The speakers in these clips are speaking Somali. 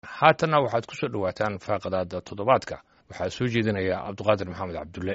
haatanna waxaad ku soo dhowaataan faaqadaada toddobaadka waxaa soo jeedinaya cabduqaadir maxamed cabdulle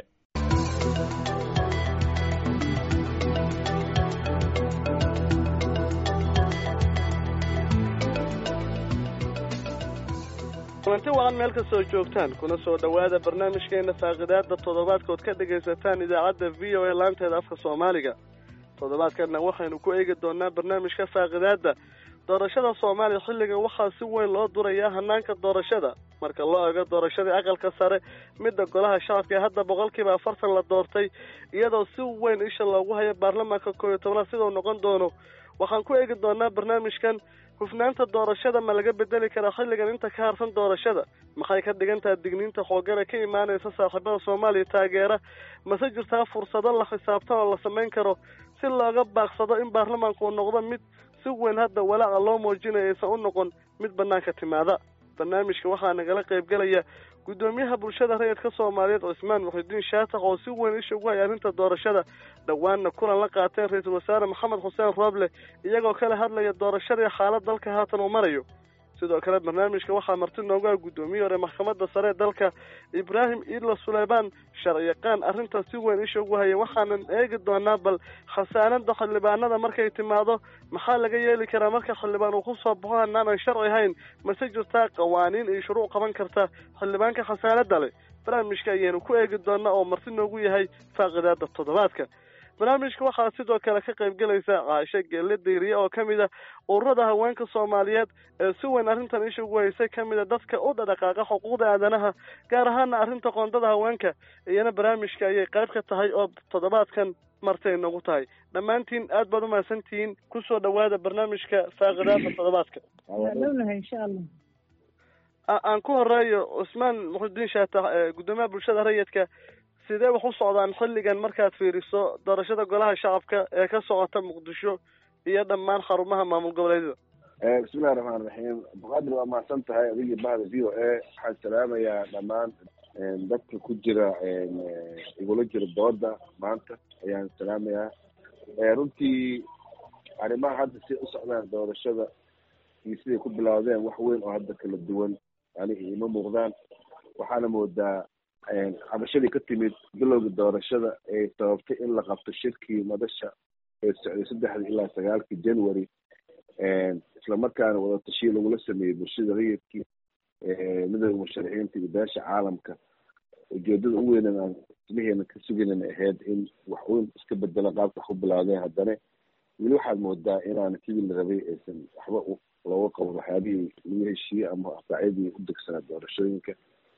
kulanti wacan meel kastoo joogtaan kuna soo dhowaada barnaamijkeena faaqidaada toddobaadkood ka dhegaysataan idaacadda v o a laanteeda afka soomaaliga toddobaadkanna waxaynu ku eegi doonaa barnaamijka faaqidaada doorashada soomaaliya xilligan waxaa si weyn loo durayaa hanaanka doorashada marka loo eego doorashadii aqalka sare midda golaha shacabka ee hadda boqolkiiba afartan la doortay iyadoo si weyn isha loogu hayo baarlamaanka koob iyo tobnaad sidau noqon doono waxaan ku eegi doonaa barnaamijkan hufnaanta doorashada ma laga bedeli karaa xilligan inta ka harsan doorashada maxay ka dhigan tahay digniinta xoogana ka imaanaysa saaxiibada soomaaliya taageera mase jirtaa fursado la xisaabtan oo la samayn karo si looga baaqsado in baarlamaanku uu noqdo mid si weyn hadda walaaca loo muujinayo aysan u noqon mid banaanka timaada barnaamijka waxaa nagala qaybgelaya guddoomiyaha bulshada rayidka soomaaliyeed cusmaan muxidiin shaatax oo si weyn isha ugu hay arrinta doorashada dhowaanna kulan la qaateen ra-iisul wasaare maxamed xuseen rooble iyagoo kala hadlaya doorashadii xaalad dalka haatan uu marayo sidoo kale barnaamijka waxaa marti noogu ah guddoomiye hore maxkamadda sare ee dalka ibraahim iidla suleymaan sharciyaqaan arrintaas si weyn isha ugu haya waxaanan eegi doonaa bal khasaanada xildhibaanada markay timaado maxaa laga yeeli karaa marka xildhibaan uu kusoo baxo hanaanan sharci hayn mase jirtaa qawaaniin iyo shuruuc qaban karta xildhibaanka khasaanada leh barnaamijka ayaynu ku eegi doonaa oo marti noogu yahay faaqidaada toddobaadka barnaamijka waxaa sidoo kale ka qayb gelaysa caashe geelle dayriye oo ka mid a ururada haweenka soomaaliyeed ee si weyn arrintan isha ugu haysay ka mid a dadka u dhadhaqaaqa xuquuqda aadanaha gaar ahaana arrinta qoondada haweenka iyana barnaamijka ayay qayb ka tahay oo toddobaadkan martay noogu tahay dhammaantiin aad baad umahadsantihiin kusoo dhowaada barnaamijka faaqidaada toddobaadka insha allah aan ku horeeyo cusmaan muxudiin shaatax guddoomiyaha bulshada rayidka sidee wax u socdaan xilligan markaad fiiriso doorashada golaha shacabka ee ka socota muqdisho iyo dhammaan xarumaha maamul goboleedyada bismillahi raxmaan raxiim abduqaadir waa mahadsan tahay adigii bahda v o a waxaan salaamayaa dhammaan dadka ku jira igula jira dooda maanta ayaan salaamayaa runtii arrimaha hadda si u socdaan doorashada iyo siday ku bilowdeen wax weyn oo hadda kala duwan yani ima muuqdaan waxaana moodaa cabashadii ka timid bilowga doorashada ee sababtay in la qabto shirkii madasha ee socday saddexda ilaa sagaalkii january islamarkaana wadatashiya lagula sameeyey bulshada rayidkii midooda musharaxiinta iyo beesha caalamka ujeedada u weynan aan ismaheena ka sugaynana ahayd in wax weyn iska bedelo qaabka wax ku bilaawdeen haddana weli waxaad moodaa inaan sidii la rabay aysan waxba looga qaban waxyaabihii lagu heshiiyey ama asaacyadii u degsanaa doorashooyinka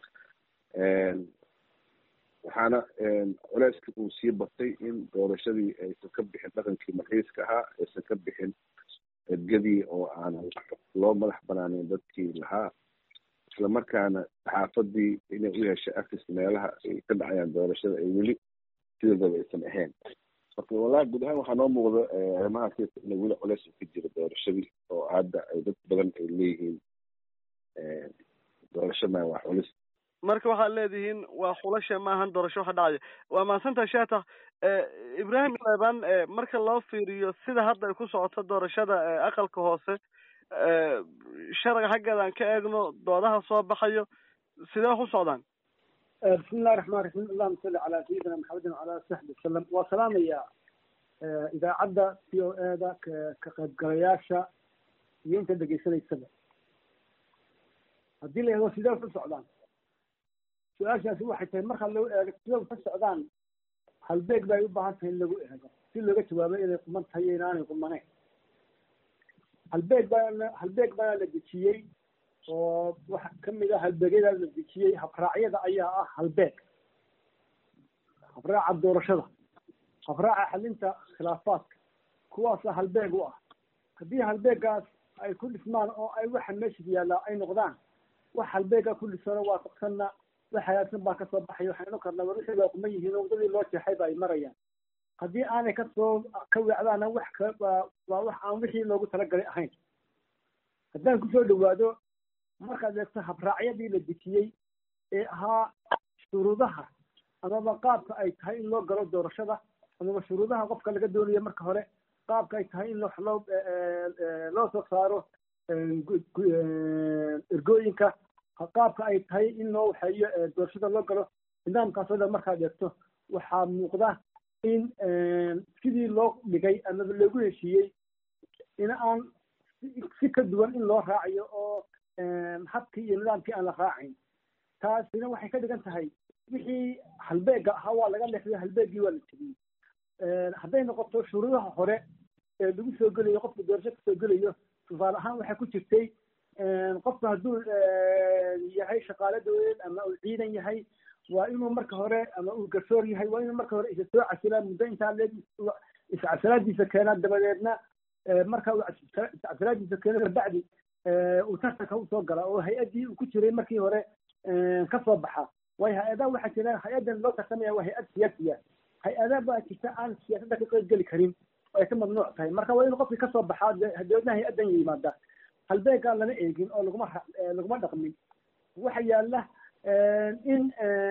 waxaana culeyska uu sii batay in doorashadii aysan ka bixin dhaqankii marxiiska ahaa aysan ka bixin edgadii oo aan loo madax banaaneyn dadkii lahaa islamarkaana saxaafadii inay u yeeshay access meelaha ay ka dhacayaan doorashada ay weli sidoodaba aysan ahayn marka wallahi guud ahaan waxaa noo muuqda arrimahaas ina weli culeys ka jira doorashadii oo hadda ay dad badan ay leeyihiin doorashada waa culis marka waxaad leedihiin waa xulasha maahan doorasho waxa dhacaya waa mahadsantaha shaatax ibraahim leban marka loo fiiriyo sida hadda ay ku socoto doorashada aqalka hoose sharciga xaggeeda aan ka eegno doodaha soo baxayo sidee wax u socdaan bismi illahi raxmaan raxiim allahuma salli calaa sayidina maxamedin wacala saxbi wasalam waa salaamaya idaacadda c o e da ka qaybgalayaasha iyo inta dhegaysanaysaba haddii la eego sidee wax u socdaan su-aashaasi waxay tahay marka lagu eego sidee ka socdaan halbeeg bay u baahan tahay in lagu eego si looga jawaabo inay quman tahay iyo inaanay qumaneyn halbeeg baa halbeeg baa la dejiyey oo waxa kamid ah halbeegyada la dejiyey habraacyada ayaa ah halbeeg habraaca doorashada habraaca xalinta khilaafaadka kuwaasa halbeeg u ah haddii halbeegaas ay ku dhismaan oo ay waxa meesha yaallaa ay noqdaan wax halbeega ku dhisano waafaqsanna wax hagaagsan baa kasoo baxaya waxaynu karnaa war wixii waa kuma yihiin oo wadadii loo jeexay ba ay marayaan haddii aanay kasoo ka weecdaana wax ka waa waa wax aan wixii loogu talagalay ahayn haddaan kusoo dhawaado markaad eegto habraacyadii la dejiyey ee ahaa shuruudaha amaba qaabka ay tahay in loo galo doorashada amaba shuruudaha qofka laga doonayo marka hore qaabka ay tahay in wax loo loo soo saaro ergooyinka qaabka ay tahay in loo waxeeyo doorashada loo galo nidaamkaas oo dhan markaad eegto waxaa muuqda in sidii loo dhigay amaba loogu heshiiyey in aan si ka duwan in loo raacayo oo habkii iyo nidaamkii aan la raacayn taasina waxay ka dhigan tahay wixii halbeega ahaa waa laga leexday halbeegii waa la tegiyey hadday noqoto shuruudaha hore ee lagu soo gelayo qofka doorasho kasoo gelayo tusaale ahaan waxay ku jirtay qofka hadduu yahay shaqaale dawladeed ama uu ciidan yahay waa inuu marka hore ama uu garsoor yahay waa inuu marka hore isa soo casilaa muddo intaa leeg iscasalaadiisa keenaa dabadeedna marka uu iscasalaadiisa keeno kabacdi uu tartanka usoo gala oo hay-addii uu ku jiray markii hore kasoo baxa waayo hay-adaha waxaa jira hay-addan loo tartamaya waa hay-ad siyaasiya hay-ada baa jirta aan siyaasadda ka qayb geli karin oo ay ka mamnuuc tahay marka waa inuu qofkii kasoo baxaa dabeedna hay-addan yimaada halbeegaa lama eegin oo laguma laguma dhaqmin waxa yaala in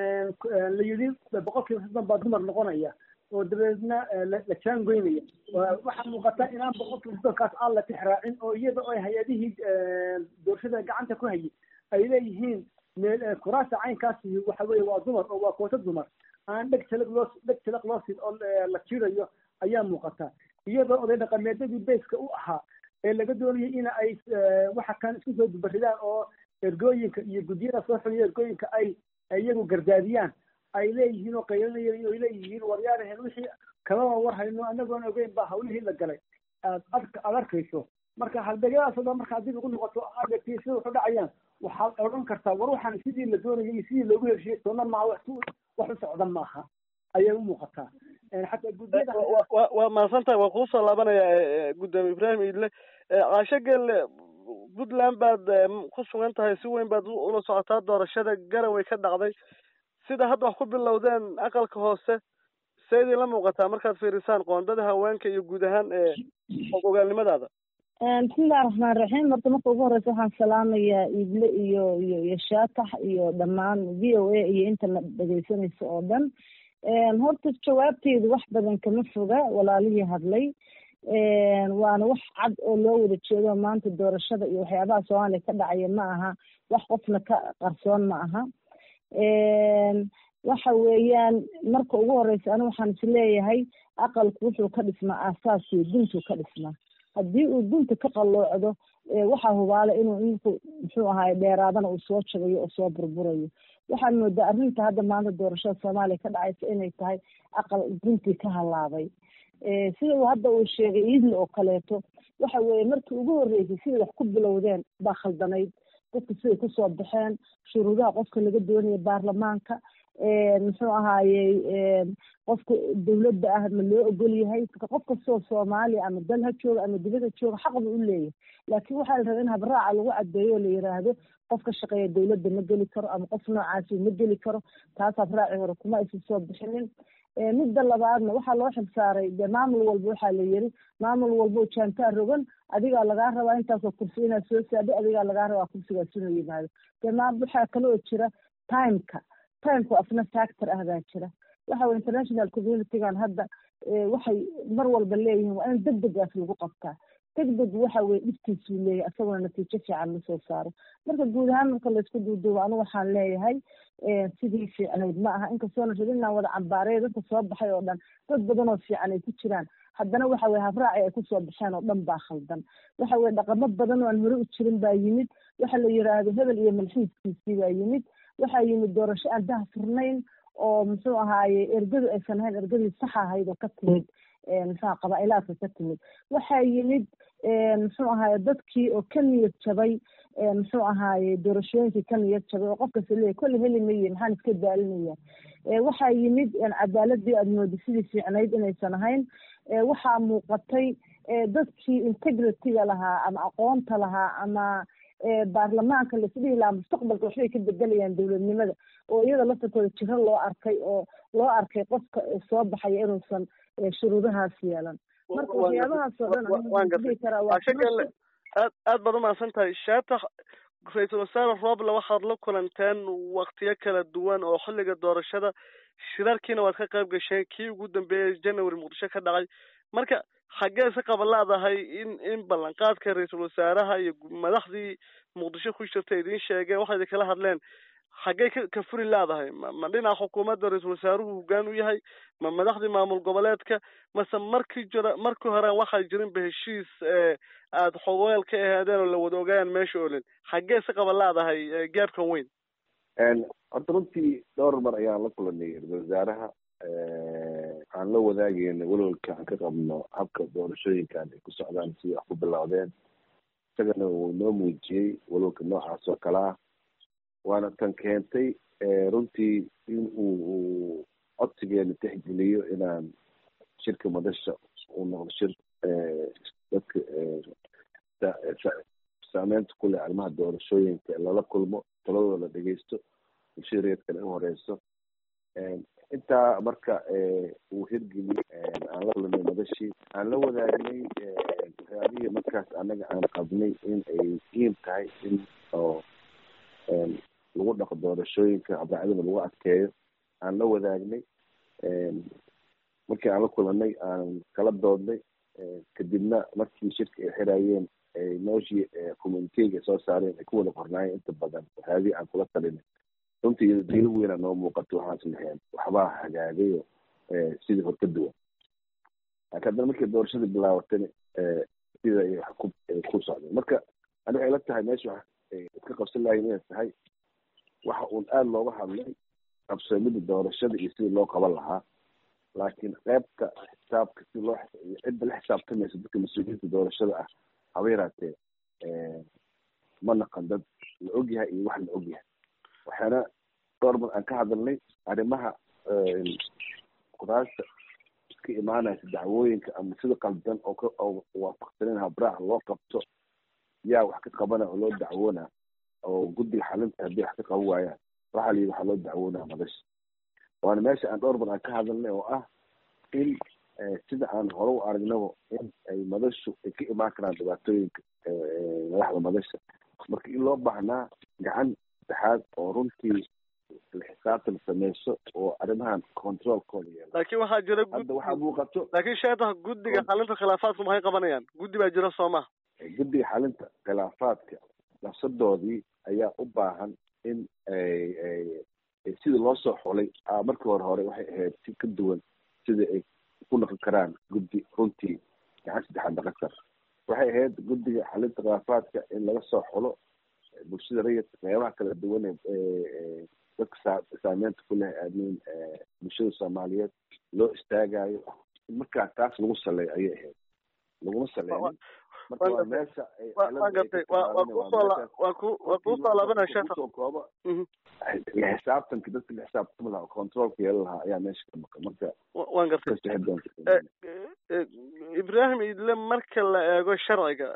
la yidhi boqol kiiba soddon baa dumar noqonaya oo dabeedna la jaangoynaya waxaa muuqata inaan boqol kiiba soddonkaas aan la tixraacin oo iyada oo hay-adihii doorashada gacanta ku hayay ay leeyihiin meel kuraasta caynkaasi waxa weeye waa dumar oo waa koota dumar aan dheg talag loo dheg talag loo sid oo la jirayo ayaa muuqata iyadoo oday dhaqameedyadii bayska u ahaa ee laga doonayay in ay waxa kan isku soo dubaridaan oo ergooyinka iyo guddiyada soo xuliya ergooyinka ay iyagu gardaadiyaan ay leeyihiin oo qaylinayeen oo ay leeyihiin waryaaraheen wixii kamaba war hayno anagoon ogeyn baa hawlihii la galay aad aad arkayso marka halbeegyadaas oo dhan marka haddii lagu noqoto aadegtay sida waxu dhacayaan waxaad odhan kartaa war waxaan sidii la doonayay iyo sidii loogu heshiiyey toona maaha wax wax u socda maaha ayay u muuqataa xataa guddiyada waa mahadsantahay waan kuusoo laabanayaa guddoomiye ibraahim idle caasho gelle puntland baad ku sugan tahay si weyn baad ula socotaa doorashada garaway ka dhacday sida hadda wax ku bilowdeen aqalka hoose see idin la muuqataa markaad fiirisaan qoondada haweenka iyo guud ahaan ogaalnimadaada bismillahi raxmaan raxiim horta marka ugu horeysa waxaan salaamayaa ible iyo iyo iyo shaatax iyo dhammaan v o a iyo intana dhegeysanaysa oo dhan horta jawaabteedu wax badan kama foga walaalihii hadlay waana wax cad oo loo wada jeedo maanta doorashada iyo waxyaabaha soomaaliya ka dhacaya ma aha wax qofna ka qarsoon ma aha waxa weeyaan marka ugu horeysa anigu waxaan is leeyahay aqalku wuxuu ka dhismaa aasaasii duntuu ka dhismaa haddii uu dunta ka qalloocdo waxaa hubaala inuu ninku muxuu ahaay dheeraadana uu soo jabayo oo soo burburayo waxaan moodaa arrinta hadda maanta doorashada soomaaliya ka dhacaysa inay tahay aqal duntii ka halaabay sida uu hadda uu sheegay iidle oo kaleeto waxa weeye markii ugu horreysay siday wax ku bilowdeen baa khaldanayd dadka siday kusoo baxeen shuruudaha qofka laga doonaya baarlamaanka muxuu ahaayey qofka dawladda ah ma loo ogol yahay qof kastoo soomaaliya ama dal ha jooga ama dibada jooga xaq buu u leeyahay laakiin waxaa la rabaa in habraaca lagu cadeeyo oo la yiraahdo qof ka shaqeeya dawladda ma geli karo ama qof noocaasi ma geli karo taas habraaci hore kuma aysan soo bixinin midda labaadna waxaa loo xilsaaray dee maamul walba waxaa la yiri maamul walba jaantaa rogan adigaa lagaa rabaa intaasoo kursi inaad soo saadho adigaa lagaa rabaa kursigaas inuu yimaado dee maam waxaa kale oo jira timeka timeka asna factor ah baa jira waxa weye international communitygan hadda waxay mar walba leeyihiin waa in deg degaas lagu qabtaa deg deg waxa weye dhibtiisuu leeyahay isaguna natiijo fiican ma soo saaro marka guud ahaan marka laysku duuduubo anigu waxaan leeyahay sidii fiicnayd ma aha inkastoona rabin inaan wada cambaareyo dadka soo baxay oo dhan dad badan oo fiican ay ku jiraan haddana waxa weye habraaci ay kusoo baxeen oo dhan baa khaldan waxa weye dhaqamo badan oo aan hore u jirin baa yimid waxa la yiraahdo hebel iyo malxiiskiisii baa yimid waxaa yimid doorasho aan daha furnayn oo muxuu ahaaye ergadu aysan ahayn ergadii saxa ahayd oo ka timid muxua qabaa-ilaadka ka timid waxaa yimid muxuu ahaaye dadkii oo ka niyad jabay muxuu ahaaye doorashooyinkii ka niyad jabay oo qofkasta leeyahy kolle heli maye maxaan iska daalinaya waxaa yimid cadaaladii aada mooda sidii fiicnayd inaysan ahayn waxaa muuqatay dadkii integrity-ga lahaa ama aqoonta lahaa ama baarlamaanka laisdhihi lahaa mustaqbalka waxbay ka bedelayaan dowladnimada oo iyada laftarkooda jiro loo arkay oo loo arkay qofka soo baxaya inuusan shuruudahaas yeelan marka waxyaabahaas oo dhan aad aad baad umahadsan tahay shaatax ra-iisul wasaare rooble waxaad la kulanteen waktiyo kala duwan oo xilliga doorashada shirarkiina waad ka qayb gasheen kii ugu dambeeyey january muqdisho ka dhacay marka xaggee si qaba leedahay in in ballanqaadka ra-iisul wasaaraha iyo madaxdii muqdisho ku jirta idiin sheegeen waxay kala hadleen xaggee ka ka furi leedahay ma ma dhinaca xukuumadda ra-iisul wasaaruhu hoggaan u yahay ma madaxdii maamul goboleedka mase markii jira markii hore waxaa jirinba heshiis aada xogeel ka ahaadeen oo la wada ogaayaan meesha olin xaggee si qaba leedahay gaabkan weyn horta runtii dhowr mar ayaan la kulanay ra-isul wasaaraha aan la wadaageyna welwalka aan ka qabno habka doorashooyinkan ay ku socdaan si wax ku bilowdeen isagana uu noo muujiyey welwalka noocaas oo kale ah waana tan keentay runtii in uu codsigeena tixgeliyo inaan shirka madasha uu noqdo shir dadka saameynta ku leh arrimaha doorashooyinka lala kulmo taladooda la dhegeysto bulshada reedkana u horeyso intaa marka uu hirgeli aan la kulanay madashii aan la wadaagnay waxyaabihii markaas annaga aan qabnay in ay muhiim tahay in oo lagu dhaqo doorashooyinka abraacdana lagu adkeeyo aan la wadaagnay markii aan la kulanay aan kala doodnay kadibna markii shirka ay xirayeen nooshii communitega soo saareen ay ku wada qornaayeen inta badan waxyaabihii aan kula talinay runtii diilo weynaa noo muuqato waxaas lahayn waxbaa hagaagayo sidii hor ka duwan laakiin haddana markii doorashadii bilaabatana sida ay wax ku ku socdeen marka ani waxay la tahay meesha wax iska qabsan lahayn inay tahay waxa uun aada looga hadlay qabsoomida doorashada iyo sidii loo qaban lahaa laakiin qeybta xisaabka si loo cidda la xisaabtamaysa dadka mas-uuliyiinta doorashada ah haba yaraatee ma naqan dad la ogyahay iyo wax la ogyahay waxaana dhowr mar aan ka hadalnay arrimaha kuraasta iska imaanaysa dacwooyinka ama sida qaldan oo ka oo waafaqsanin habraac loo qabto yaa wax ka qabana oo loo dacwoona oo guddiga xalinta haddii wax ka qaban waayaan waxaa la yidhi waxaa loo dacwoonaa madasha waana meesha aan dhowr mar aan ka hadalnay oo ah in sida aan hore u aragnaba in ay madashu ay ka imaan karaan dhibaatooyinka madaxda madasha marka in loo baahnaa gacan saddexaad oo runtii la xisaabtan sameyso oo arrimahan controlkooda yeela laakiin waxaa jira hadda waxaa muuqato laakiin sheetaha guddiga xalinta khilaafaadku maxay qabanayaan guddi baa jira soo maha guddiga xalinta khilaafaadka nafsadoodii ayaa u baahan in sidii loo soo xulay markii hore hore waxay ahayd si ka duwan sidai ay ku noqon karaan guddi runtii gacan saddexaad dhaqan kara waxay ahayd guddiga xalinta khilaafaadka in laga soo xulo bulshada rayidka qeybaha kala duwan ee dadka saa saameynta ku leh amin bulshada soomaaliyeed loo istaagayo in markaa taas lagu saleeyo ayay ahayd laguma saleynin marka waa meesha waan gartay wa waa kusoo waa ku waa kusoo laabanaya sheekha kusoo kooba la xisaabtanka dadka la xisaabtami lahaa oo controlka yeelan lahaa ayaa meesha ka maqan marka waan gartay kasixi doonta ibrahim idle marka la eego sharciga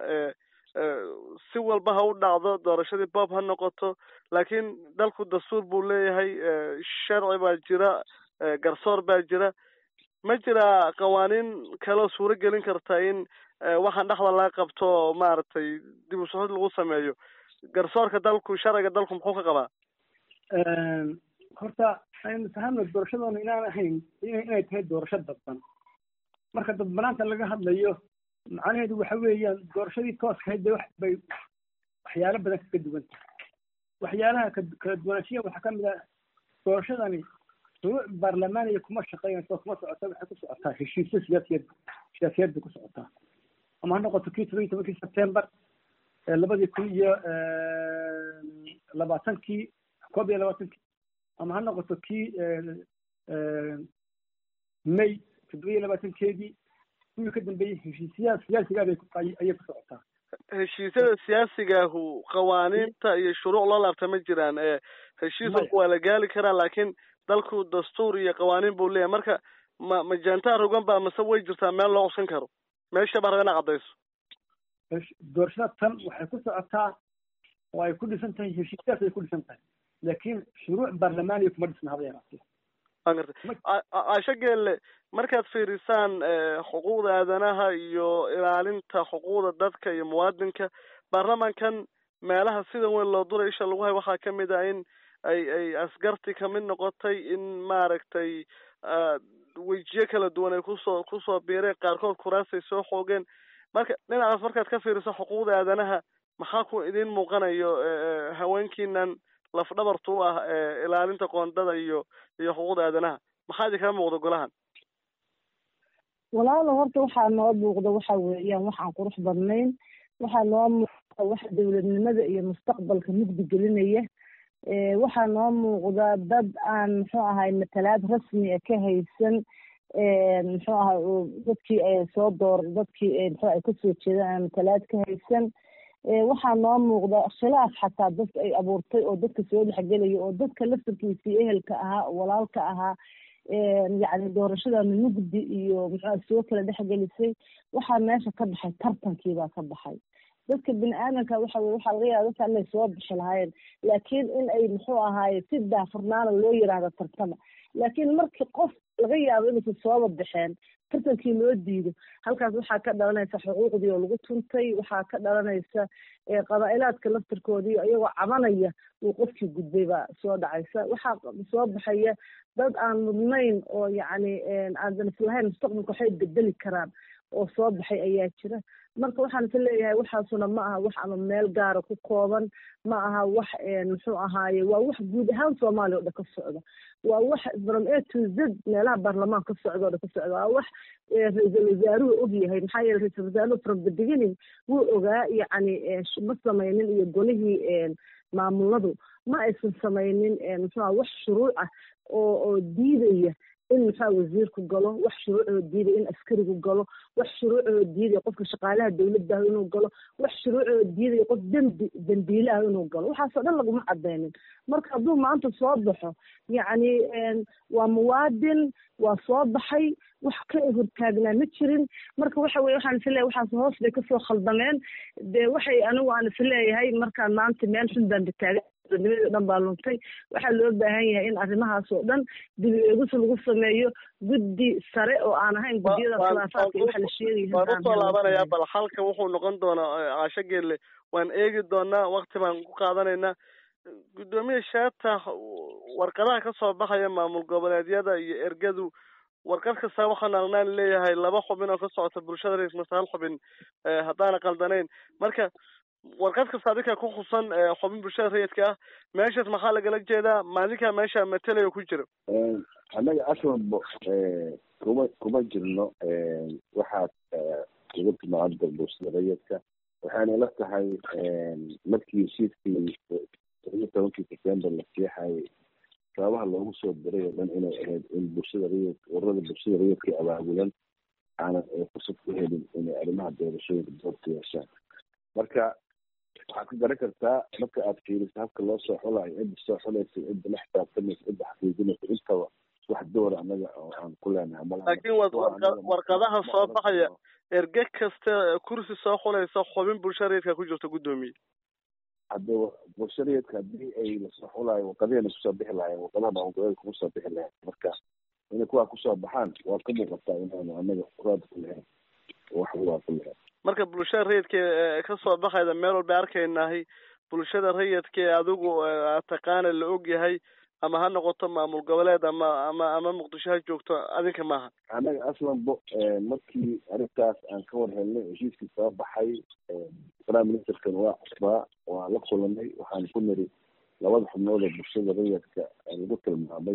si walba ha u dhacdo doorashadii bob ha noqoto laakiin dalku dastuur buu leeyahay sharci baa jira garsoor baa jira ma jira qawaaniin kaloo suuro gelin karta in waxaan dhexda laga qabto maaragtay dib u socod lagu sameeyo garsoorka dalku sharciga dalku muxuu ka qabaa horta aynu fahamno doorashadoona inaan ahayn inay tahay doorasho dadban marka dadbanaanta laga hadlayo macnaheedu waxa weeyaan doorashadii tooska ahayd bay wax bay waxyaalo badan kaga duwan tahay waxyaalaha kala duwanaanshiya waxaa kamid ah doorashadani shuruuc baarlamaaniya kuma shaqeynayso kuma socota waxay ku socotaa heshiisyo siyaasiyeed siyaasiyeed bay ku socotaa ama ha noqoto kii toban iyo tobankii september labadii kun iyo labaatankii koob iyo labaatankii ama ha noqoto kii may toddoba iyo labaatankeedii kuwii ka dambeeyey heshiisyaha siyaasiga ayay ku socotaa heshiisyada siyaasigaahu qawaaniinta iyo shuruuc loo laabta ma jiraan heshiis walba waa la gaali karaa laakiin dalku dastuur iyo qawaaniin buu leeyahay marka ma ma jaantaa rogan baa mase way jirtaa meel loo codsan karo meesha baa raba ina caddayso doorashada tan waxay ku socotaa oo ay ku dhisan tahay heshiisyaas ay ku dhisan tahay laakiin shuruuc baarlamaaniya kuma dhisna haba yaraatee waan gartay caasho geelle markaad fiirisaan xuquuqda aadanaha iyo ilaalinta xuquuqda dadka iyo muwaadinka baarlamankan meelaha sida weyn loo duray isha lagu hay waxaa kamid ah in ay ay asgarti kamid noqotay in maaragtay wejiyo kala duwan ay kusoo kusoo biireen qaarkood kuraasay soo xoogeen marka dhinacaas markaad ka fiiriso xuquuqda aadanaha maxaa ku idin muuqanayo haweenkiinan lafdhabartu u ah ilaalinta qoondada iyo iyo xuquuqda aadanaha maxaa idin kaga muuqda golahan walaalo horta waxaa noo muuqda waxa weeyaan wax aan qurux badnayn waxaa noo muuqda waxa dowladnimada iyo mustaqbalka mugdi gelinaya waxaa noo muuqda dad aan muxuu ahay matalaad rasmi a ka haysan muxuu ahay dadkii ay soo door dadkii muxuu ay kasoo jeedaan aan matalaad ka haysan waxaa noo muuqda khilaaf xataa dadka ay abuurtay oo dadka soo dhexgelaya oo dadka laftarkiisii ehelka ahaa walaalka ahaa yacni doorashadana mugdi iyo muxua soo kala dhexgelisay waxaa meesha ka baxay tartankiibaa ka baxay dadka bini aadamka waxa weye waxaa laga yaaba dadka inay soo bixi lahaayeen laakiin in ay muxuu ahaaye si daafurnaana loo yiraahdo tartama laakiin markii qof laga yaabo inaysan sooba baxeen tartankii loo diido halkaas waxaa ka dhalanaysa xuquuqdii oo lagu tuntay waxaa ka dhalanaysa qabaa-ilaadka laftirkoodii iyagoo cabanaya uu qofkii gudbay baa soo dhacaysa waxaa soo baxaya dad aan mudnayn oo yacni aadan islahayn mustaqbalka waxay bedeli karaan oo soo baxay ayaa jira marka waxaan is leeyahay waxaasuna ma aha wax ama meel gaara ku kooban ma aha wax muxuu ahaaye waa wax guud ahaan soomaaliya o dhan ka socda waa wax from a to z meelaha baarlamaan ka socda o dhan ka socda waa wax ra-iisul wasaaruhu ogyahay maxaa yeele ra-isul wasaaruhu from the beginning wuu ogaa yacni ma samaynin iyo golihii maamuladu ma aysan samaynin muxuu aha wax shuruuc ah oo oo diidaya in muxua wasiirku galo wax shuruucoo diidaya in askarigu galo wax shuruucoo diidaya qofka shaqaalaha dawladdaah inuu galo wax shuruucoo diidaya qof dembi dembiile ah inuu galo waxaasoo dhan laguma cadaynin marka hadduu maanta soo baxo yacni waa muwaadin waa soo baxay wax ka hortaagnaa ma jirin marka waxa weye waxaan isleeyahay waxaas hoos bay kasoo khaldameen dee waxay anigu aan isleeyahay markaan maanta meel xun baan bataagan nimadii o dhan baa luntay waxaa loo baahan yahay in arrimahaas oo dhan dib eegis lagu sameeyo guddi sare oo aan ahayn guddiyada khilaafaadka iyo waxa la sheegaya waan usoo laabanayaa bal halka wuxuu noqon doonaa caasho geelle waan eegi doonaa wakti baan ku qaadanaynaa guddoomiye shaata warqadaha kasoo baxaya maamul goboleedyada iyo ergadu warqad kasta waxaan aragnaan leeyahay laba xubin oo ka socota bulshada ra mase hal xubin haddaana qaldanayn marka warqad kasta adinka ku khusan xubin bulshada rayidka ah meeshaas maxaa lagala jeedaa maalinkaa meesha matelayo ku jira annaga aslanbo kuma kuma jirno waxaad uga timaada bulshada rayidka waxaana la tahay markii heshiiskii todoba tobankii september la seexayay sababaha loogu soo diray oo dhan inay ahayd in bulshada rayid ururada bulshada rayidka abaabulan aanan fursad ku helin inay arrimaha doorashooyinka doorka yeeshaan marka waxaad ka garan kartaa marka aad fiiriso habka loo soo xulayo cidda soo xulaysa cidda la xisaabtamaysa cidda xaqiijinaysa intaba wax door annaga oo aan ku leenahay laakiin warqadaha soo baxaya erge kasta kursi soo xulaysa xubin bulshada rayidka ku jirta guddoomiye hadda bulshada rayidka haddii ay lasoo xulayo warqadihana kusoo bixi lahayen warqadaha maamulgoboleedka kuma soo bixi lahayn marka inay kuwaa kusoo baxaan waa ka muuqataa inaanu annaga raad ku lahayn wax waa ku lahayn marka bulshada rayidka kasoo baxayda meel walba arkaynahay bulshada rayidka ee adigu taqaana la ogyahay ama ha noqoto maamul goboleed ama ama ama muqdisho ha joogto adinka maaha annaga aslanbo markii arrintaas aan ka war helnay heshiiskii soo baxay prime ministerkan waa cusbaa waa la kulanay waxaan ku niri labada xubnood oo bulshada rayidka lagu tilmaamay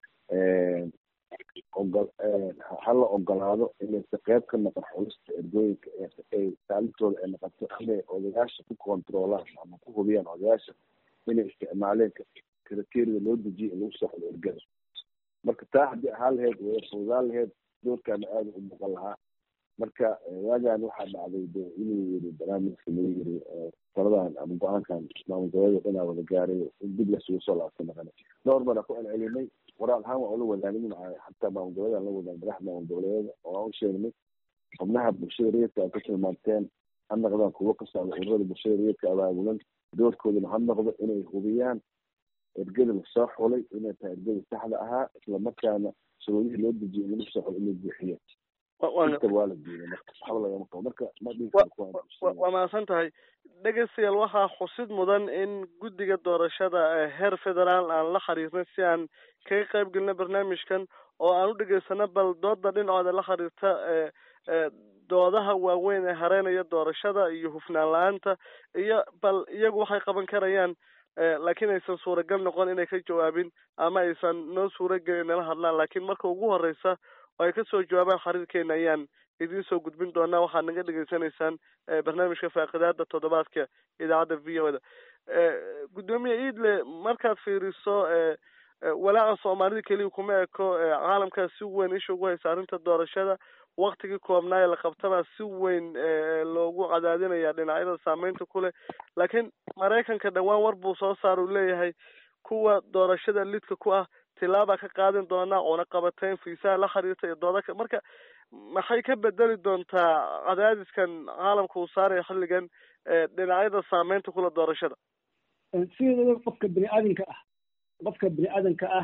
ogol hala ogolaado inaysa qeyb ka noqon xulista ergooyinka ay taalintooda ay noqoto inay odayaasha ku controolaan ama ku hubiyaan odayaasha inay isticmaaleen kriteria loo dejiyo in lagu soo xulo ergada marka taa haddii ahaan laheyd way fududaan laheyd doorkaana aada u muuqan lahaa marka waagaan waxaa dhacday de inuu yiri barnaamijka lagu yiri taladan ama go-aankan maamul goboleed inaa wada gaaray in dib lasugu soo laabta naqana dhowr bana ku celcelinay waraal ahaan waa ula wadaagnin xataa maamul goboleed la wadaan madaxda maamul goboleedyada oo aan u sheegnay xubnaha bulshada rayidka aad ka tilmaanteen ha noqdaan kuwo ka socda ururada bulshada rayidka abaabulan doorkoodana ha noqdo inay hubiyaan ergada lasoo xulay inay tahay ergada saxda ahaa islamarkaana shuruudihii loo dejiyay in lagu soo xulo inay buuxiyeen waa la diiday marka waxba lagama qabo marka ma waa mahadsan tahay dhegeystayaal waxaa xusid mudan in guddiga doorashada heer federaal aan la xiriirnay si aan kaga qayb gelino barnaamijkan oo aan u dhegaysano bal dooda dhinacooda la xiriirta doodaha waaweyn ee hareynaya doorashada iyo hufnaan la-aanta iyo bal iyagu waxay qaban karayaan laakiin aysan suuragal noqon inay ka jawaabin ama aysan noo suuragelin nala hadlaan laakiin marka ugu horeysa oo ay kasoo jawaabaan xiriirkeena ayaan idiin soo gudbin doonaa waxaad naga dhegaysanaysaan barnaamijka faaqidaada toddobaadka idaacadda v o da guddoomiye iidle markaad fiiriso walaaca soomaalida keliya kuma eko caalamkaa si weyn isha ugu haysa arrinta doorashada waktigii koobnaa ee la qabtabaa si weyn loogu cadaadinaya dhinacyada saameynta ku leh laakiin maraykanka dhowaan war buu soo saar uu leeyahay kuwa doorashada lidka ku ah tilaabaa ka qaadin doonaa oona qabateen fiisaha la xiriirta iyo dooda marka maxay ka bedeli doontaa cadaadiskan caalamka uu saaraya xilligan dhinacyada saameynta kula doorashada sideedaba qofka bini aadanka ah qofka bini aadanka ah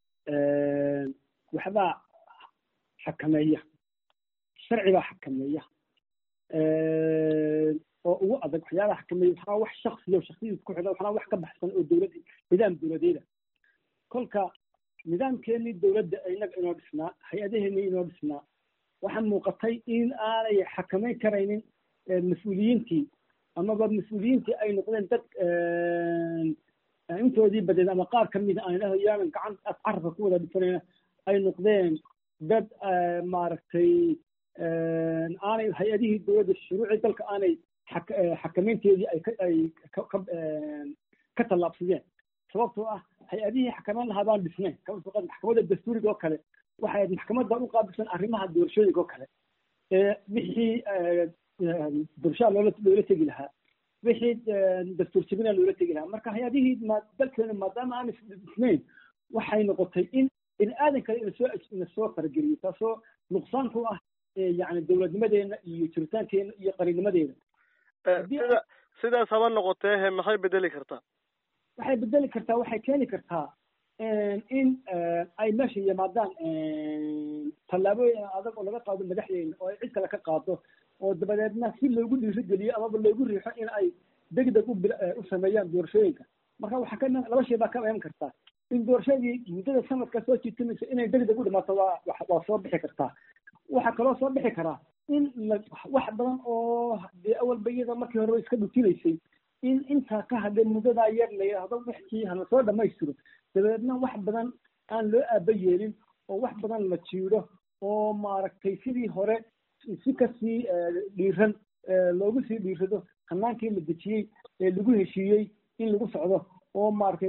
waxbaa xakameeya sharci baa xakameeya oo ugu adag waxyaabaha xakameeya waxaa wax shaksiyo shaksiyadiis ku xidhan waxaa wax ka baxsan oo dowlad nidaam dowladeeda kolka nidaamkeenii dowladda inaga inoo dhisnaa hay-adaheenii inoo dhisnaa waxaa muuqatay in aanay xakameyn karaynin mas-uuliyiintii amaba mas-uuliyiintii ay noqdeen dad intoodii badeed ama qaar kamida aan idhaho yaanan gacan carabka ku wada dhisanayna ay noqdeen dad maaragtay aanay hay-adihii dowladda shuruucii dalka aanay xakameynteedii ay ay ka tallaabsadeen sababtoo ah hay-adihii xakameyn lahaa baan dhisnayn maxkamadda dastuuriga oo kale waxay ahayd maxkamadda u qaabilsan arrimaha doorashooyinka oo kale wixii doorashaha loola loola tegi lahaa wixii dastuur jebina loola tegi lahaa marka hay-adihii ma dalkeena maadaama aan dhisnayn waxay noqotay in bini aadan kale inasoo inasoo farageliyo taasoo nuqsaan ku ah yani dowladnimadeena iyo jiritaankeena iyo qarinnimadeena sida sidaas haba noqotee he maxay bedeli kartaa waxay bedeli kartaa waxay keeni kartaa in ay meesha yimaadaan tallaabooyin adag oo laga qaado madaxdeena oo ay cid kale ka qaado oo dabadeedna si loogu dhiirigeliyo amaba loogu riixo in ay degdeg u sameeyaan doorashooyinka marka waxaa ka laba shay baa ka iman kartaa in doorashadii muddada sanadka soo jiitamaysa inay degdeg u dhimaato waa waa soo bixi kartaa waxaa kaloo soo bixi karaa in wax badan oo dee awalba iyada markii hore iska dhutinaysay in intaa ka hadhay muddadaa yar la yidhaahdo wixii hala soo dhamaystiro dabeedna wax badan aan loo aaba yeelin oo wax badan la jiido oo maaragtay sidii hore si kasii dhiiran loogu sii dhiirado hanaankii la dejiyey ee lagu heshiiyey in lagu socdo oo maaragtay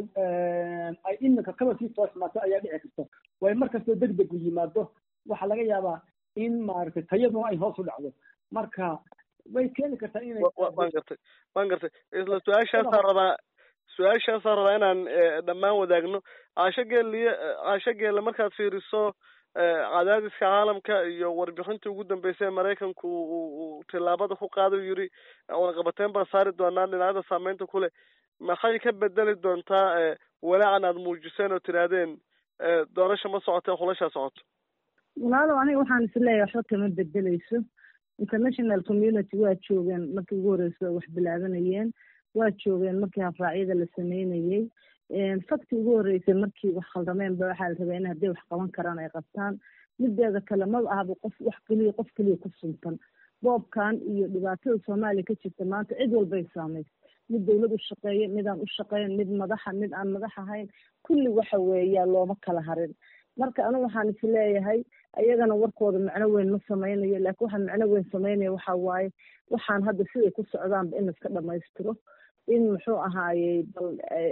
ay iminka kaba sii toosmaato ayaa dhici karta way mar kastoo degdeg u yimaado waxaa laga yaabaa in maaragtay tayaduna ay hoos u dhacdo marka way keeni kartaa inay waan gartay waan gartay isla su-aashaasaa rabaa su-aashaasaa rabaa inaan dhammaan wadaagno caasho geeliye caasho geelle markaad fiiriso cadaadiska caalamka iyo warbixintii ugu dambeysay ee maraykanku uu tillaabada ku qaaday u yidhi cunaqabateyn baan saari doonaa dhinacyada saameynta ku leh maxay ka bedeli doontaa walaacan aada muujiseen oo tidhaahdeen doorasha ma socotee xulashaa socoto walaalow aniga waxaan isleeyahay waxba kama bedeleyso international community waa joogeen markii ugu horeysa wax bilaabanayeen waa joogeen markii hafraacyada la sameynayey fakti ugu horeysay markii wax khaldameen ba waxaa la rabaa in hadday wax qaban karaan ay qabtaan mideeda kale maba ahaba qof wax keliya qof keliya ku suntan boobkan iyo dhibaatada soomaaliya ka jirta maanta cid walbay saamaysa mid dawlad u shaqeeya midaan u shaqeyn mid madaxa mid aan madax ahayn kulli waxa weeya looma kala harin marka anigu waxaan is leeyahay ayagana warkooda macno weyn ma sameynayo laakiin waxaan macno weyn sameynaya waxa waaye waxaan hadda siday ku socdaanba in laiska dhamaystiro in muxuu ahaayey bal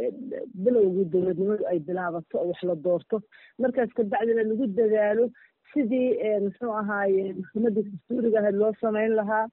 bilowgii dowladnimadu ay bilaabato oo wax la doorto markaas kabacdina lagu dadaalo sidii muxuu ahaaye maxkamadii dastuuriga ahayd loo sameyn lahaa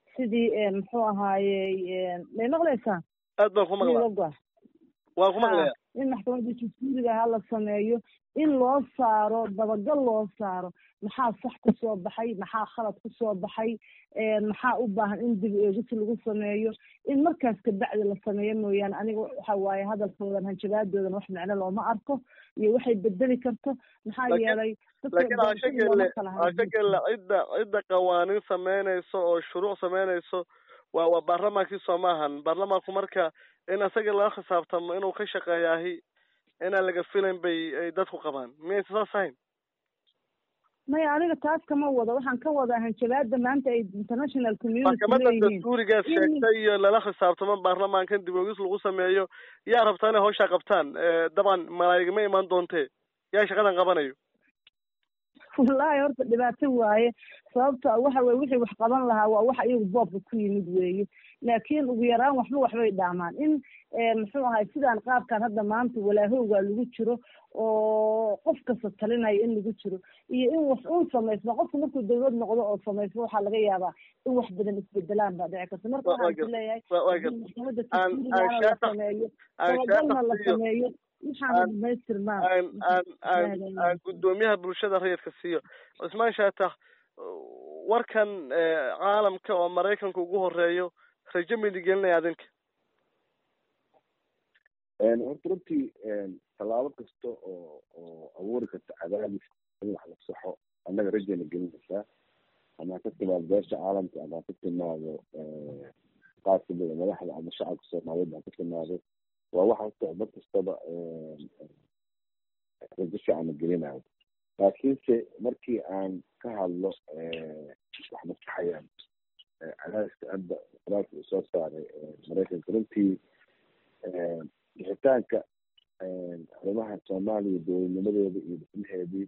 sidii muxuu ahaayey may maqlaysaa aad baan ku maqlaa waan ku maqlaya in maxkamadii dastuuriga ahaa la sameeyo in loo saaro dabagal loo saaro maxaa sax kusoo baxay maxaa khalad kusoo baxay maxaa u baahan in dib eegis lagu sameeyo in markaas kabacdi la sameeyo mooyaane aniga waxa waaye hadalkoodan hanjabaadoodan wax macno looma arko iyo waxay bedeli karto maxaa yeelay laakiin caashagelle caashagelle cidda cidda qawaaniin sameynayso oo shuruuc sameynayso waa waa baarlamaankii soo maahan baarlamaanku marka in asaga laga khisaabtamo inuu ka shaqeeyaahi inaan laga filayn bay ay dadku qabaan miyaysa saas ahayn maya aniga taas kama wado waxaan ka wadaa hanjabaada maanta ay international community maxkamadda leeyihiin dastuurigaas in- sheegtay iyo lala xisaabtamo baarlamaankan dib ogis lagu sameeyo yaa rabtaa inay hawshaa qabtaan dabcan malaa'igma imaan doontee yaa shaqadan qabanayo wallaahi horta dhibaato waaye sababta waxa weye wixii wax qaban lahaa waa waxa iyagu boobka ku yimid weeye laakiin ugu yaraan waxba waxbay dhaamaan in eh, muxuu ahay sidaan qaabkan hadda maanta walaahowgaa lagu jiro oo qof kasta talinaya in lagu jiro iyo in wax uun samaysmo qofku markuu dawlad noqdo oo samaysmo waxaa laga yaabaa in wax badan isbedelaan baa dhici karta marka Wa- waa waxaan gar- ku leeyahay waa- waa haddii gar- maxkamadda aan- tasdiirigaana aan la shaatax- sameeyo aan dabagalna la shaatax siiyo sameeyo waxaana aan- dhamaystirmaan aan aan aan aan guddoomiyaha bulshada rayidka siiyo cusmaan shaatax warkan eh, caalamka oo maraykanka ugu horeeyo rajo midi gelinaya adinka horta runtii tallaabo kasta oo oo abuuri karta cadaadis in wax la saxo annaga rajayna gelinaysaa ama ka timaado beesha caalamka ama ka timaado qaar kamida madaxda ama shacabka soomaaliyeed ha ka timaado waa waxa horta mar kastaba rajo fiican gelinayo laakiinse markii aan ka hadlo wax maskaxayaan cadaadiska hadda qoraalka uu soo saaray maraykanka runtii bixitaanka arrimaha soomaaliya dowladnimadeeda iyo dhismaheedii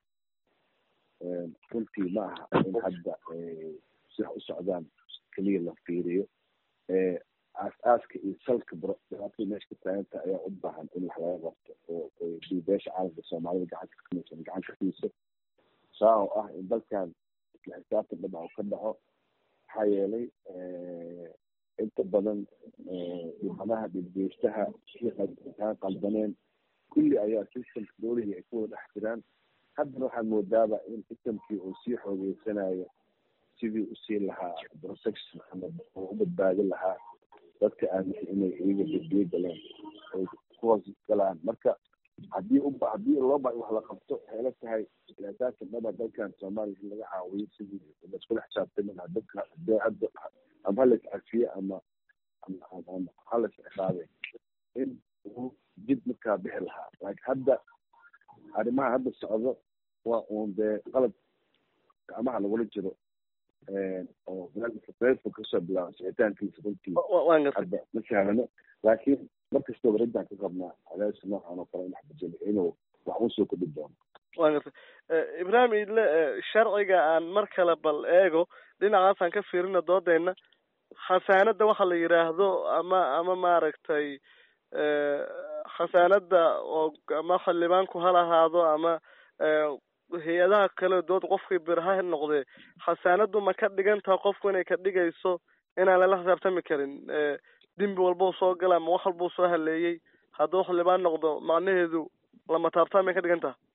runtii ma aha in hadda si wax u socdaan keliya la fiiriyo aas-aaska iyo salka dhibaatada meesha ka taaganta ayaa u baahan in wax laga qabto oo dii beesha caalamka soomaalida gacanta kamaysan gacan ka siiso saa oo ah in dalkan isla xisaabtan dhinac ka dhaco maxaa yeelay inta badan dhibanaha dhibgeystaha kaan qaldaneen kulli ayaa systemka dowlihii ay ku wada dhex jiraan haddana waxaad moodaaba in systemkii uu sii xoogeysanayo sidii usii lahaa protection ama uu u badbaadin lahaa dadka aaminsan inay iyaga badbiyo galeen ay ku hoos galaan marka haddii u haddii loo ba wax la qabto waxay la tahay asaasa dhaba dalkan soomaaliya in laga caawiyo sidii laiskula xisaabtami lahaa dadka hadee hadda ama halas cafiye ama ama halas ciqaabe in uu jid markaa bixi lahaa laakiin hadda arrimaha hadda socdo waa uun dee qalab gacmaha lagula jiro oo reerka kasoo bilaabo sicitaankiisa runtii waan gartay hadda ma sahlano laakiin markastaba raddaan ka qabnaa cadaadis noocan oo kale in wax bedelo inuu wax u soo kordhi doono waan gartay ibraahim idle sharciga aan mar kale bal eego dhinacaasaan ka fiirina doodeyna khasaanada waxa la yidhaahdo ama ama maaragtay khasaanada oo ama xildhibaanku hal ahaado ama hay-adaha kale dood qofkii bir ha noqdee khasaanadu ma ka dhigan taha qofku inay ka dhigayso inaan lala xisaabtami karin dembi walbau soo gala ama wax walbau soo haleeyey hadduu xildhibaan noqdo macnaheedu lama taabtaan may ka dhigan taha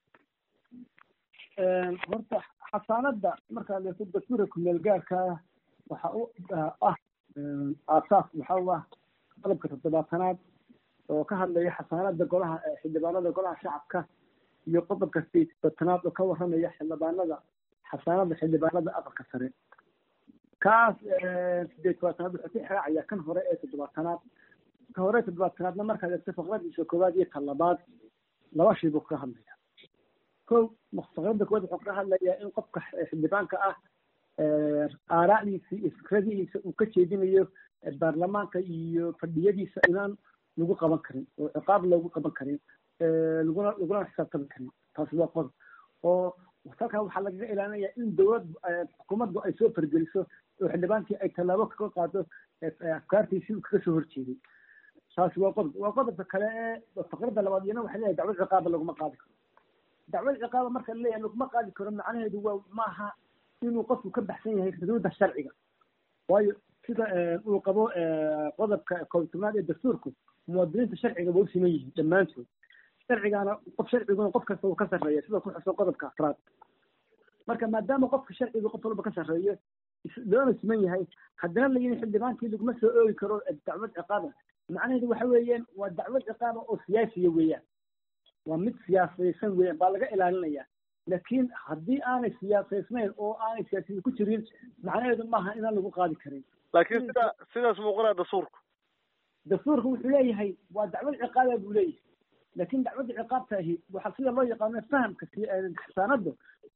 horta xasaanada markaad eegto dastuurka kumeel gaarka waxa u ah aasaas waxa u ah qalabka toddobaatanaad oo ka hadlaya xasaanada golaha xildhibaanada golaha shacabka iyo qodobka sideetanaad oo ka waramaya xildhibaanada xasaanada xildhibaanada aqalka sare kaas sideed tobaatanaad wuxuu ka xiraacaya kan hore ee toddobaatanaad ka hore ee toddobaatanaadna markaad eegto faqradiisa koowaad iyo tan labaad laba shay buu kaga hadlaya ko faqrada koowaad wuxuu kaga hadlayaa in qofka xildhibaanka ah aaraacdiisa iyo fikradihiisa uu ka jeedinayo baarlamaanka iyo fadhiyadiisa inaan lagu qaban karin oo ciqaab loogu qaban karin laguna laguna xisaabtami karin taasi waa qodob oo halkaa waxaa lagaga ilaalinaya in dowlad xukuumaddu ay soo fargeliso oo xildhibaankii ay tallaabo kaga qaado afkaartiisi uu kaga soo horjeeday taasi waa qodob waa qodobka kale ee faqrada labaad iyana waxay leeyahay dacwad ciqaaba laguma qaadi karo dacwad ciqaaba marka laleeyahay laguma qaadi karo macnaheedu waa maaha inuu qofku ka baxsan yahay xuduudda sharciga waayo sida uu qabo qodobka koobtobnaad ee dastuurku muwaadiniinta sharciga waa u siman yihiin dhammaantood sharcigaana qof sharciguna qof kasta uu ka sarreeya sida ku xusan qodobka afraad marka maadaama qofka sharciga qof walba ka sarreeyo loona siman yahay haddana la yidhi xildhibaankii laguma soo oogi karo dacwad ciqaaba macnaheedu waxa weeyaan waa dacwad ciqaaba oo siyaasiya weeyaan waa mid siyaasaysan weeyaan baa laga ilaalinaya laakiin haddii aanay siyaasaysnayn oo aanay siyaasiyada ku jirin macnaheedu maaha inaan lagu qaadi karin laakiin sida sidaas muuqanaa dastuurku dastuurku wuxuu leeyahay waa dacwad ciqaaba buu leeyahay laakiin dacwadda ciqaabta ahi waxaa sida loo yaqaano fahamka xasaanada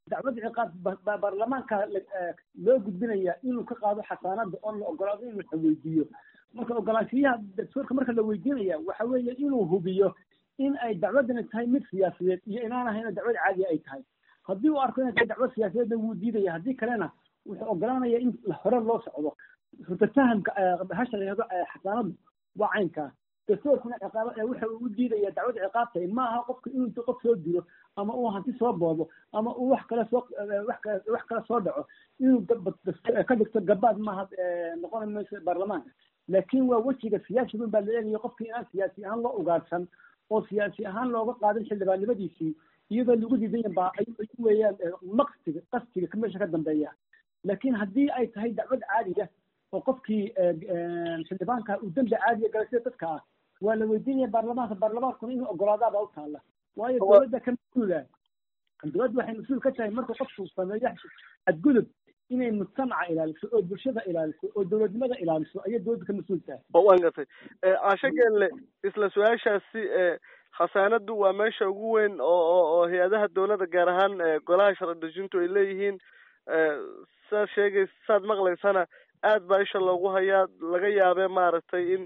dacwad ciqaab baarlamaanka loo gudbinaya inuu ka qaado xasaanada oo la ogolaado in la weydiiyo marka ogolaanshiyaha dastuurka marka la weydiinaya waxa weeye inuu hubiyo in ay dacwadani tahay mid siyaasadeed iyo inaan ahayna dacwad caadiya ay tahay haddii uu arko inay tahay dacwad siyaasadeedna wuu diidaya haddii kalena wuxuu ogolanaya in hore loo socdo furtatahamka hasha la yihahdo xasaanadu waa caynkaa dastuurkuna ciqaaba waxa uu u diidaya dacwad ciqaabtay ma aha qofka inuu intu qof soo dilo ama uu hanti soo boobo ama uu wax kale soo wax kale wax kale soo dhaco inuu ka dhigto gabaad maaha noqon mayso baarlamaanka laakiin waa wejiga siyaasiga baa la eegaya qofkii inaan siyaasi ahaan loo ugaarsan oo siyaasi ahaan looga qaadin xildhibaannimadiisii iyadoo lagu diidan baa ay weeyaan maqsiga qastiga ka meesha ka dambeeya laakiin haddii ay tahay dacwad caadiga oo qofkii xildhibaanka uu dembi caadiga galay sida dadka ah waa la weydiinaya baarlamaanka baarlamaankuna inuu ogolaadaabaa u taalla waayo dowladda ka mas-uula dowladda waxay mas-uul ka tahay marka qofku sameeyo xadgudub inay mujtamaca ilaaliso oo bulshada ilaaliso oo dowladnimada ilaaliso ayay dowladda ka mas-uul tahay waan gartay caasho geelle isla su-aashaasi khasaanadu waa meesha ugu weyn oo oo oo hay-adaha dowladda gaar ahaan golaha sharci dejintu ay leeyihiin saad sheegays saad maqlaysana aad baa isha loogu hayaa laga yaabee maaragtay in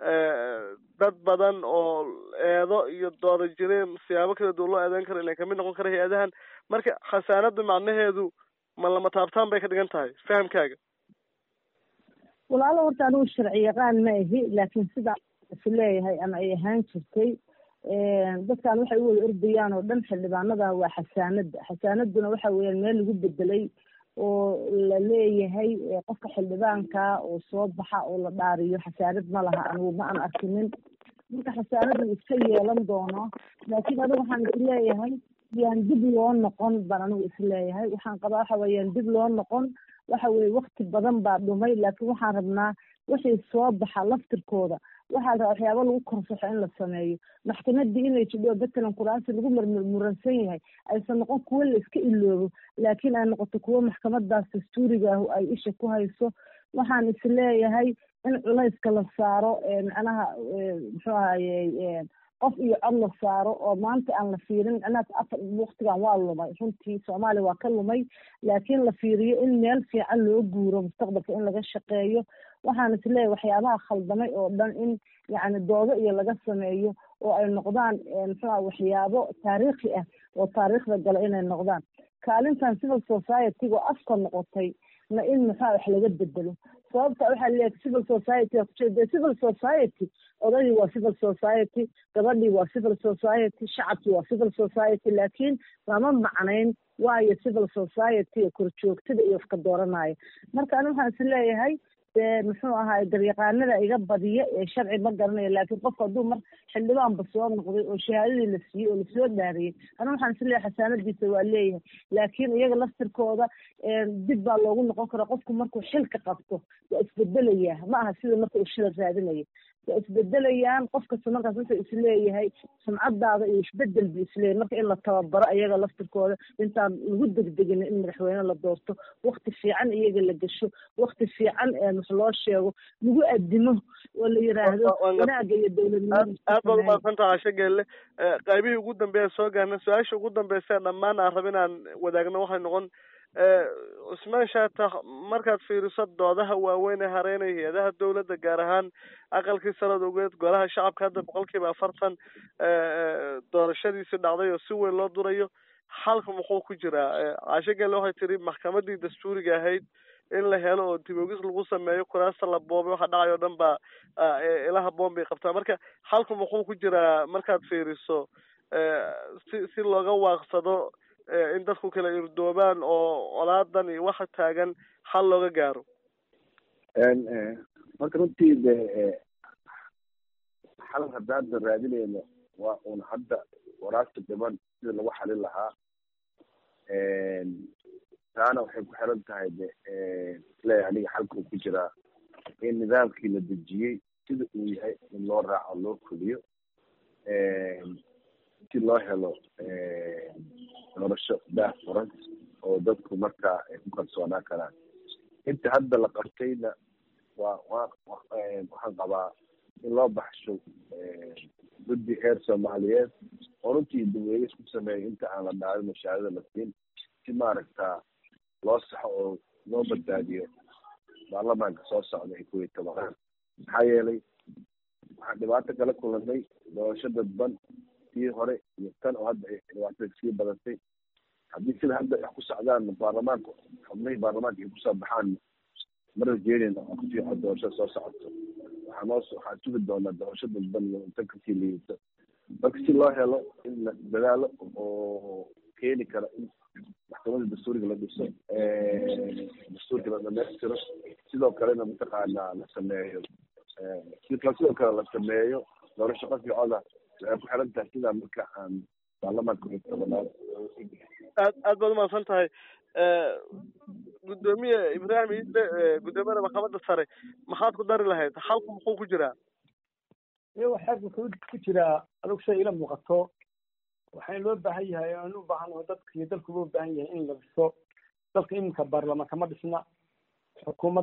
dad badan oo eedo iyo dooda jireen siyaabo kala duwan loo eedeyn karo ilan kamid noqon kara hay-adahan marka khasaanadu macnaheedu ma lama taabtaan bay ka dhigan tahay fahamkaaga walaalo horta anigu sharci yaqaan ma ahi laakiin sidaa is leeyahay ama ay ahaan jirtay dadkan waxay u wada ordayaan oo dhan xildhibaanada waa xasaanada xasaanaduna waxa weeyaan meel lagu bedelay oo la leeyahay qofka xildhibaanka oo soo baxa oo la dhaariyo xasaanad ma laha anigu ma aan arkinin marka xasaanadu iska yeelan doono laakiin anigu waxaan is leeyahay yaan dib loo noqon baan anigu is leeyahay waxaan qabaa waxa weeyaan dib loo noqon waxa weye wakti badan baa dhumay laakiin waxaan rabnaa wixii soo baxa laftirkooda waxaa la rabaa waxyaaba lagu korsaxo in la sameeyo maxkamadii inay jidho batalan kuraasi lagu murmuransan yahay aysan noqon kuwo la iska iloobo laakiin ay noqoto kuwo maxkamadaas dastuuriga ah ay isha ku hayso waxaan is leeyahay in culayska la saaro macnaha muxuu ahaye qof iyo cod la saaro oo maanta aan la fiirin macnaha afar waktigan waa lumay runtii soomaaliya waa ka lumay laakiin la fiiriyo in meel fiican loo guuro mustaqbalka in laga shaqeeyo waxaan is leeyahay waxyaabaha khaldamay oo dhan in yacni doodo iyo laga sameeyo oo ay noqdaan muxuuha waxyaabo taariikhi ah oo taariikhda gala inay noqdaan kaalintan civil society oo afka noqotay na in muxuha wax laga bedelo sababta waxaa leeyahay civil society kujeeda civil society odagii waa civil society gabadhii waa civil society shacabkii waa civil society laakiin lama macnayn waayo civil society korjoogtada iyo wafka dooranaya marka ani waxaan is leeyahay dee muxuu ahaay daryaqaanada iga badiya ee sharci ma garanayo laakiin qofka hadduu mar xildhibaanba soo noqday oo shahaadadii la siiyey oo lasoo dhaariyey ana waxaan is leeyahay xasaanadiisa waa leeyahay laakiin iyaga laftirkooda dib baa loogu noqon karaa qofku markuu xilka qabto waa isbedelayaa ma aha sida marka uu shila raadinaya waa isbedelayaan qof kasta markaas wuxuu isleeyahay sumcadaada iyo isbedel bu isleeyahay marka in la tababaro iyaga laftirkooda intaan lagu degdegin in madaxweyne la doorto wakti fiican iyaga la gasho wakti fiican wax loo sheego lagu adimo oo la yiraahdo wanaaga iyo dowladnimada aad baad umaadsanta casho geelle qaybihii ugu dambeeya soo gaarna su-aasha ugu dambeysa dhammaan aan raba inaan wadaagno waxay noqon cusmaan shaata markaad fiiriso doodaha waaweyn ee hareynaya hay-adaha dowladda gaar ahaan aqalkii sanad ogeed golaha shacabka hadda boqol kiiba afartan doorashadiisi dhacday oo si weyn loo durayo xalka muxuu ku jiraa caasho gelle waxay tiri maxkamadii dastuuriga ahayd in la helo oo dibogis lagu sameeyo kuraasta la boobay waxa dhacay oo dhan baa ilaha boom bay qabtaa marka xalku muxuu ku jiraa markaad fiiriso si si looga waaqsado in dadku kala irdoobaan oo colaadan iyo waxa taagan xal looga gaaro marka runtii de xal haddaada raadinayno waa un hadda waraasta dhiban sida lagu xalin lahaa taana waxay ku xiran tahay de isleeyahay aniga xalkuu ku jiraa in nidaamkii la dejiyey sida uu yahay in loo raaco loo fuliyo si loo helo nolosho daah furan oo dadku markaa ay ku kalsoonaan karaan inta hadda la qabtayna waa waa waxaan qabaa in loo baxsho guddi heer soomaaliyeed oo runtii daweyne isku sameeyo inta aan la dhaalin mashaarida la siin si maaragta loo saxo oo loo badbaadiyo baarlamaanka soo socda ee kuwii tobanaad maxaa yeelay waxaan dhibaato kala kulanay doorasho dadban tii hore iyo tan oo hadda ay dhibaatada sii badatay haddii sida hadda wax ku socdaan baarlamaanka xubnihii baarlamaanka ay kusoo baxaan mara jeedina oo kufiico doorashada soo socoto waxaa noo waxaan sugi doonaa doorasho dadban iyo inta kasii liidato marka si loo helo in la dadaalo oo keeni kara in maxkamadda dastuuriga la dhiso dastuurka la dhamaystiro sidoo kalena mataqaanaa la sameeyo sidoo sidoo kale la sameeyo doorasho qaficoda waxay ku xiran tahay sidaa marka aan baarlamaanka ugu tobanaad aad aad baad umahadsan tahay guddoomiye ibraahim iidle guddoomiyada maxkamadda sare maxaad ku dari lahayd xalku muxuu ku jiraa iyago xeeg wuxuu ku jiraa adugu shay ila muuqato waxayna loo baahan yahay aan u baahanaho dadka iyo dalku loo baahan yahay in la dhiso dalka iminka baarlamaanka ma dhisna xukuumad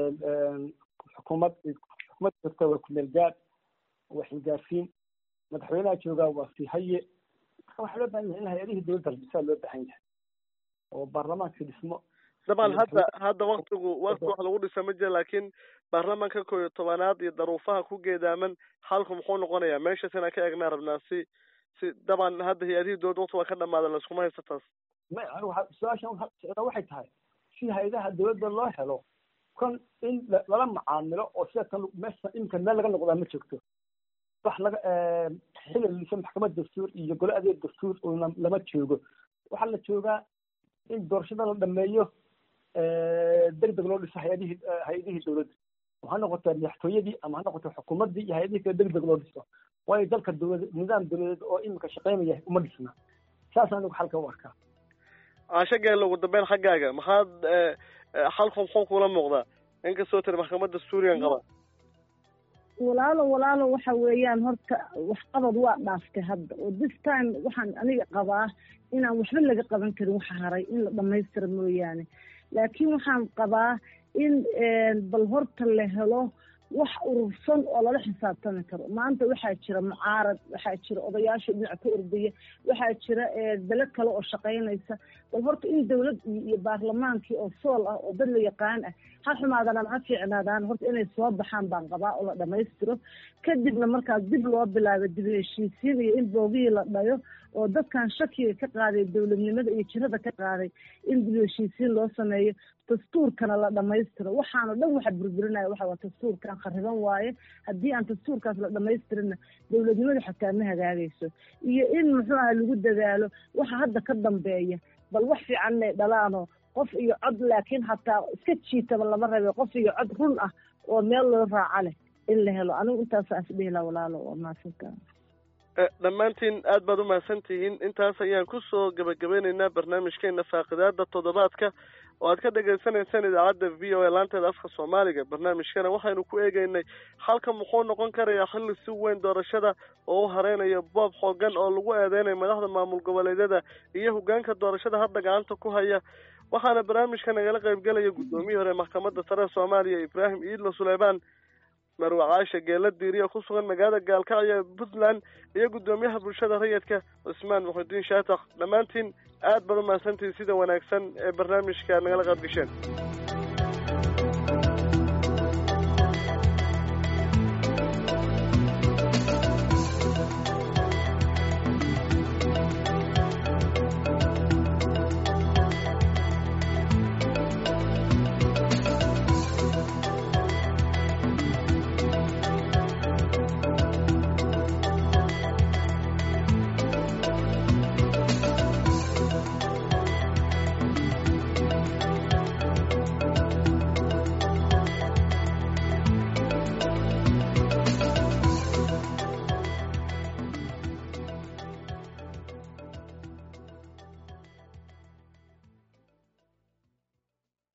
xukuumad xukuumad jirta waa kumeel gaad waa xilgaarsiin madaxweynaha joogaa waa sii haye marka waxaa loo baahan yahay in hay-adihii dowladda la dhisaa loo baahan yahay oo baarlamaanka dhismo daban hadda hadda waktigu wakti wax lagu dhisa ma jira laakiin baarlamaanka koo iyo tobanaad iyo daruufaha ku geedaaman xalku muxuu noqonayaa meeshaas inaan ka eegnaa rabnaa si si daban hadda hay-adihii dowladda wakti waa ka dhamaada laskuma haysta taas ma su-aashan socdaa waxay tahay si hay-adaha dowladda loo helo kon in lala macaamilo oo sida kan meesha iminka meel laga noqdaa ma joogto wax laga xilil lisa maxkamad dastuur iyo gole adeeg dastuur una lama joogo waxaa la joogaa in doorashada la dhameeyo deg deg loo dhiso hay-adihii hay-adihii dowladda oo ha noqoto madaxtooyadii ama ha noqoto xukuumaddii iyo hay-adihii kale deg deg loo dhiso waayo dalka dowlad nidaam dowladeed oo iminka shaqeynaya uma dhisna saas anigu xalka u arkaa caasho geelle ugu dambeyn xaggaaga maxaad xalku muxuu kula muuqdaa inkastoo tiri maxkamadda suuriyan qaba walaalo walaalo waxa weeyaan horta waxqabad waa dhaaftay hadda oo this time waxaan aniga qabaa inaan waxba laga qaban karin waxa haray in la dhamaystira mooyaane laakiin waxaan qabaa in bal horta la helo wax urursan oo lala xisaabtami karo maanta waxaa jira mucaarad waxaa jira odayaasha dhinac ka ordaya waxaa jira bele kale oo shaqaynaysa bal horta in dawlad iyo baarlamaankii oo sool ah oo dad la yaqaan ah ha xumaadaan ha fiicnaadaan horta inay soo baxaan baan qabaa oo la dhamaystiro kadibna markaas dib loo bilaabo dib heshiisiin iyo in boogihii la dhayo oo dadkan shakiga ka qaaday dowladnimada iyo jirada ka qaaday in dib heshiisiin loo sameeyo dastuurkana la dhamaystiro waxaana dhan waxa burburinaya waxa waa dastuurkan khariban waaye haddii aan dastuurkaas la dhamaystirinna dowladnimada xataa ma hagaagayso iyo in muxuu aha lagu dadaalo waxa hadda ka dambeeya bal wax fiican inay dhalaano qof iyo cod laakiin hataa iska jiitaba lama rabe qof iyo cod run ah oo meel loo raaca leh in la helo anigu intaasaan isdhihi laha walaalo waa mahadsantaa dhammaantiin aad baad umahadsan tihiin intaas ayaan kusoo gabagabeyneynaa barnaamijkeena faaqidaada toddobaadka oo aad ka dhagaysanaysaan idaacadda v o a laanteeda afka soomaaliga barnaamijkana waxaynu ku eegeynay halka muxuu noqon karayaa xilli si weyn doorashada oo u hareynayo boob xoogan oo lagu eedeynayo madaxda maamul goboleedyada iyo hogaanka doorashada hadda gacanta ku haya waxaana barnaamijka nagala qaybgelaya guddoomiyii hore maxkamadda sare soomaaliya ibraahim iidlo suleymaan marwe caasha geela diiriya ku sugan magaalada gaalkacyo ee puntland iyo guddoomiyaha bulshada rayidka cusmaan muxudiin shaatax dhammaantiin aad baad umahadsantihin sida wanaagsan ee barnaamijka nagala qaad gasheen